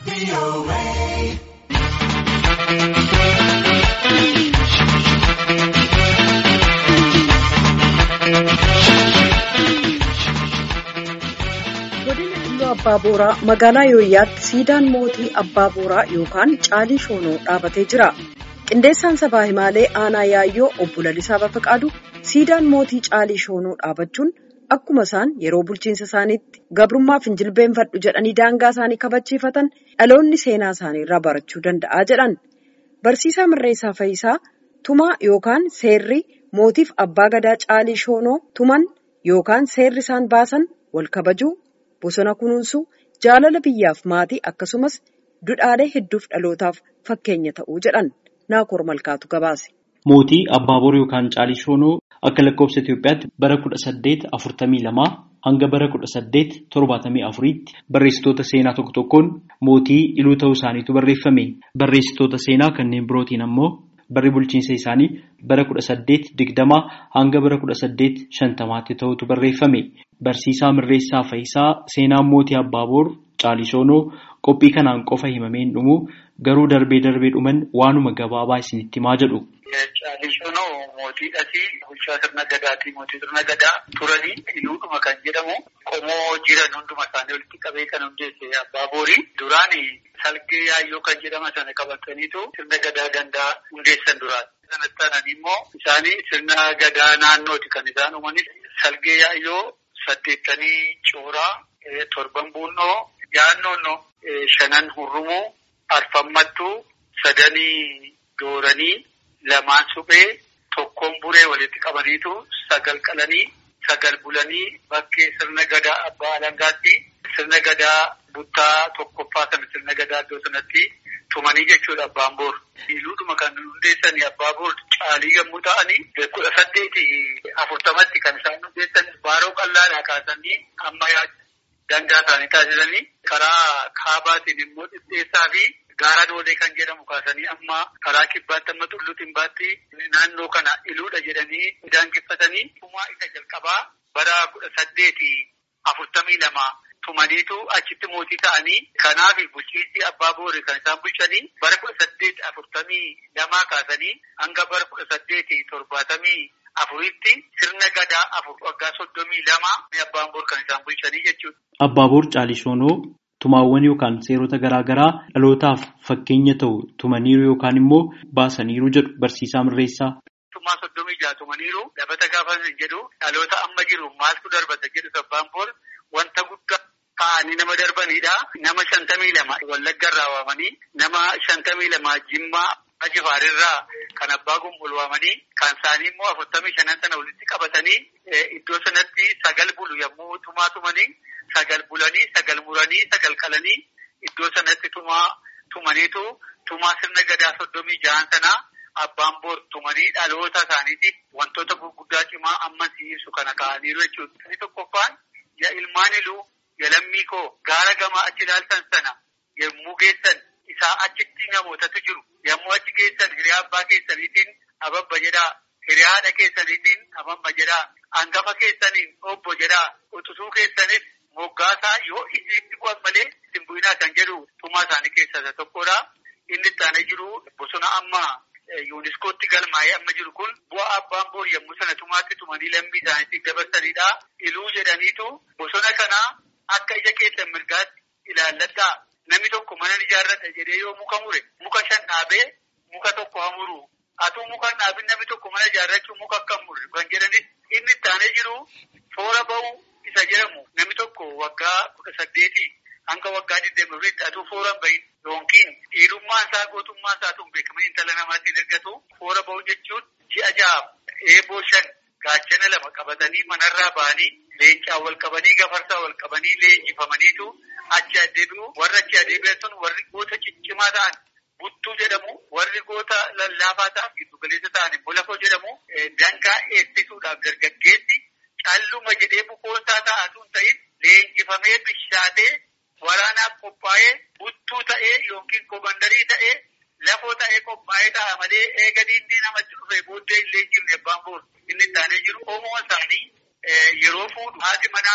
godina Iluu Abbaa Booraa magaalaa Yooyyaatti siidaan mootii Abbaa Booraa yookaan Caalii Shoonoo dhaabatee jira. Qindeessaan sabaa himaalee aanaa yaayyoo obbo Lalisaa Bafaqaadu siidaan mootii Caalii Shoonoo dhaabachuun akkuma isaan yeroo bulchiinsa isaaniitti gabrummaaf hin jilbeenfadhu jedhanii daangaa isaanii kabachiifatan dhaloonni seenaa isaanii irraa barachuu danda'a jedhan. Barsiisaa Mirreessaa Fayisaa tumaa yookaan seerri mootiif abbaa gadaa Caalii Shoonoo tuman yookaan seerri isaan baasan wal kabajuu bosona kunuunsuu jaalala biyyaaf maatii akkasumas dudhaalee hedduuf dhalootaaf fakkeenya ta'uu jedhan naakoor malkaatu gabaase. Mootii Abbaaboor yookaan Caalii Shoonoo akka lakkoofsa Itoophiyaatti bara kudha saddeet afurtamii lamaa hanga bara kudha saddeet torbaatamii afuriitti barreessitoota seenaa tokko tokkoon mootii iluu ta'uu isaaniitu barreeffame. Barreessitoota seenaa kanneen birootiin ammoo barri bulchiinsa isaanii bara kudha saddeet digdamaa hanga bara kudha saddeet shantamaatti ta'utu barreeffame. Barsiisaa Mirreessaa Fayisaa seenaan mootii Abbaaboor Caalii Shoonoo qophii kanaan qofa himameen dhumu garuu darbee darbee dhuman waanuma gabaabaa isinitti himaa jedhu. Caalii Shoonoo mootiidhati bulchaa sirna gadaatii mootii sirna gadaa turanii iluudhuma kan jedhamu qomoo jiran hunduma isaanii walitti qabee kan hundeesse Abbaaboori duraani salgee yaayyoo kan jedhama sana qabataniitu sirna gadaa gandaa hundeessan duraati. Sanatti aananii immoo isaanii sirna gadaa naannooti kan isaan uumanis salgee yaayyoo saddeettanii cooraa torban buunnoo yaannoon shanan hurrumuu arfammattuu sadanii dooranii lamaan suphee tokkoon buree walitti qabaniitu sagal qalanii sagal bulanii bakkee sirna gadaa abbaa alangaatti sirna gadaa buttaa tokkoffaa sana sirna gadaa iddoo sanatti tumanii jechuudha abbaan boor. Iluudhuma kan hundeessanii abbaa boor caalii yommuu ta'anii kudha saddeeti afurtamatti kan isaan hundeessan baaroo qal'aadhaa kaasanii amma dangaa isaanii taasisanii karaa kaabaatiin immoo dhidheessaa fi gaara doolee kan jedhamu kaasanii amma karaa kibbaatti amma tulluutiin baatti naannoo kana iluudha jedhanii daangeffatanii tumaa isa jalqabaa bara kudha saddeeti afurtamii lama tumaniitu achitti mootii ta'anii kanaaf bulchiinsi abbaa boori kan isaan bulchanii bara kudha saddeeti afurtamii lamaa kaasanii hanga bara kudha saddeeti torbaatamii afuritti sirna gadaa afur waggaa soddomii lama abbaan boor kan isaan bulchanii jechuudha. Abbaaboor Caalii Shoonoo tumaawwan yookaan seerota garaa garaa dhalootaaf fakkeenya ta'u tumaniiru yookaan immoo baasaniiru jedhu barsiisaa Mirreessaa. Tumaa soddomii jaha tumaniiru dabata gaafa jedhu dhaloota amma jiru maaltu darbata jedhu abbaan boor wanta guddaa ta'anii nama darbanidha. Nama shantamii lama wallagga irraa waamanii nama shantamii lama jimmaa ajifaarirraa kan abbaa gumbul waamanii kan isaanii immoo afurtamii shanan sana walitti qabatanii iddoo sanatti sagal bulu yommuu tumaa tumanii sagal bulanii sagal muranii sagal qalanii iddoo sanatti tumaa tumaniitu tumaa sirna gadaa soddomii jahan sanaa abbaan boor tumanii dhaloota isaaniitiif wantoota gurguddaa cimaa amma ibsu kana ka'aniiru jechuudha. Inni tokkoffaan yaa ilmaan iluu yaa lammii koo gaara gamaa achi ilaaltan sana yommuu geessan isaa achitti namootatu jiru. Yommuu achi geessan hiriyaa abbaa keessaniitiin ababba jedhaa. Hiriyaa haadha keessaniitiin ababba jedhaa. Hangafa keessaniin obbo jedhaa. Utusuu keessanis moggaasaa yoo isinitti bu'an malee isin bu'inaa kan jedhu tumaa isaanii keessaa isa tokkodha. Inni itti aanee jiru bosona amma yuuniskootti galmaa'ee amma jiru kun bu'aa abbaan boor yommuu sana tumaatti tumanii lammii isaaniitiif dabarsanidha. Iluu jedhaniitu bosona kana akka ija keessan mirgaatti ilaalladhaa. Namni tokko mana ijaarradha jedhee yoo muka mure muka shan dhaabee muka tokko hamuru. Atuu muka dhaabin namni tokko mana ijaarrachuu muka akka murre kan jedhanis inni itti aanee jiru foora ba'uu isa jedhamu namni tokko waggaa kudha saddeetii hanga waggaa digdamiriitti atuu foora bahin yookiin dhiirummaa isaa gootummaa isaatuun beekaman intala namaatiin ergatu foora ba'uu jechuun ji'a ja'a eeboo shan gaachana lama qabatanii manarraa ba'anii leencaa wal qabanii gafarsaa wal qabanii leenjifamaniitu achi adeebi'u warri achi adeebi'an sun warri goota ciccimaa ta'an buttuu jedhamu warri goota lallaafaa ta'an giddugaleessa ta'an immoo lafoo jedhamu dangaa eebbisuudhaaf dargaggeessi calluma jedhee bukoonsaa ta'atu hin ta'in leenjifamee bishaatee waraanaaf qophaa'ee buttuu ta'ee yookiin komandarii ta'ee lafoo ta'ee qophaa'ee ta'a malee eega diinni namatti dhufe booddee illee jirne abbaan boor inni taanee jiru oomoo isaanii yeroo fuudhu haati manaa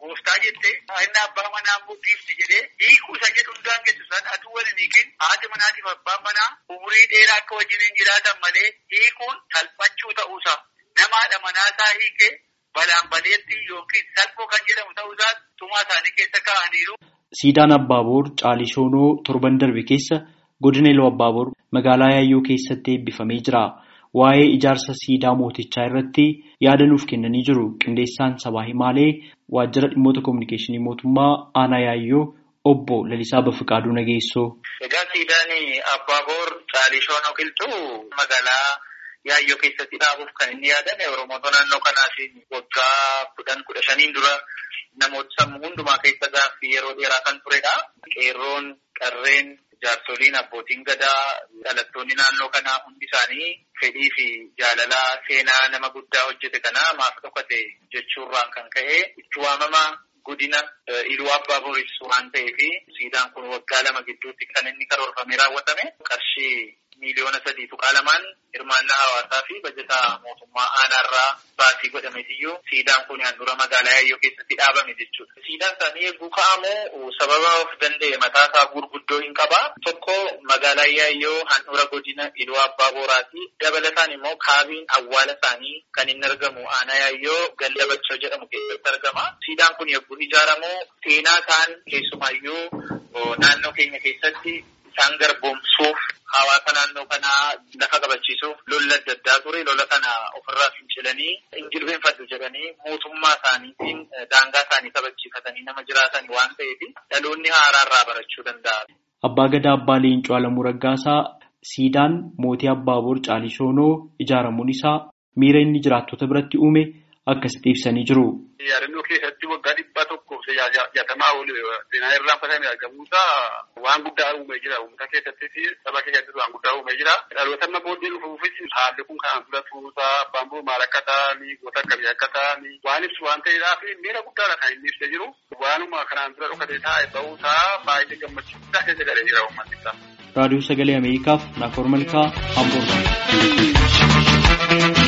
gooftaa jettee inni abbaa manaa mudhiifti jedhee hiikuu isa jedhu hundaan geessu isaan aduu waliin hiikin haati manaatiif abbaan manaa umurii dheeraa akka wajjiniin jiraatan malee hiikuun salphachuu ta'uusaa namaadha manaasaa hiikee balaan baleetti yookiin salphoo kan jedhamu ta'uusaa tumaa isaanii keessa kaa'aniiru. Siidaan Abbaaboor Caalishoonoo torban darbe keessa godina Iluu Abbaaboor magaalaa Yaayyoo keessatti eebbifamee jira. Waa'ee ijaarsa siidaa mootichaa irratti yaada nuuf kennanii jiru. Qindeessaan sabaa himaalee waajjira dhimmoota kominikeeshinii mootummaa aanaa Yaayyoo obbo Lalisaa Bafiqaaduu Nageessoo. Egaa siidaan Abbaaboor Caalishoonoo qilxuu magaalaa Yaayyoo keessatti dhaabuuf kan inni yaadame Oromoota naannoo kanaaf waggaa kudhan kudha shaniin dura namoota sammuu hundumaa keessa gaaffii yeroo dheeraa kan turedha. Qeerroon, qarreen, jaarsoliin, abbootiin gadaa, dhalattoonni naannoo kanaa hundi isaanii fedhii fi jaalalaa seenaa nama guddaa hojjete kana maaf dhokate jechuurraan kan ka'e itti waamama godina iluu abbaa booris waan ta'eef siidaan kun waggaa lama gidduutti kan inni karoorfamee raawwatame qarshii miiliyoona sadii tuqaa lamaan hirmaannaa hawaasaa fi bajataa mootummaa aanaarraa baasii godhameetiyyuu siidaan kun handhuura magaalaa Yaayyoo keessatti dhaabame jechuudha. Siidaan isaanii eeguu ka'amu sababa of danda'e mataa isaa gurguddoo hin qaba. Tokko magaalaa Yaayyoo handhuura godina Iluu Abbaa Booraati. Dabalataan immoo kaabiin awwaala isaanii kan inni argamu aanaa Yaayyoo ganda Bachoo jedhamu keessatti argama. Siidaan kun yogguu ijaaramu seenaa isaan keessumaayyuu naannoo keenya keessatti isaan garboomsuuf hawaasa naannoo kanaa lafa qabachiisuuf lolla adda addaa ture lola kana ofirraa fincilanii injilbeenfadhu jedhanii mootummaa isaaniitiin daangaa isaanii kabachiifatanii nama jiraatan waan ta'eef dhaloonni haaraarraa barachuu danda'a. Abbaa Gadaa Abbaa Leencoo Alamuu Raggaasaa siidaan mootii Abbaaboor Caalishoonoo ijaaramuun isaa miira inni jiraattota biratti uume akkasitti ibsanii jiru. Yaadannoo keessatti waggaa dhibba tokko jaatamaa oli seenaa irraan fatamee argamuusaa waan guddaa uumee jira. Uummata keessattis saba keessattis waan guddaa uumee jira. Dhaloota amma booddee dhufuufis haalli kun kanaan dura turuusaa abbaan boo maal akka ta'anii goota akkamii akka ta'anii waan ibsu waan ta'eedhaa fi miira guddaadha kan inni ibsee jiru. Waanuma kanaan dura dhokatee taa'e ba'uusaa baay'ee gammachiisaa keessa galee jira uummatni isaa. Raadiyoo Sagalee Ameerikaaf Naakoor Malkaa Amboorraa.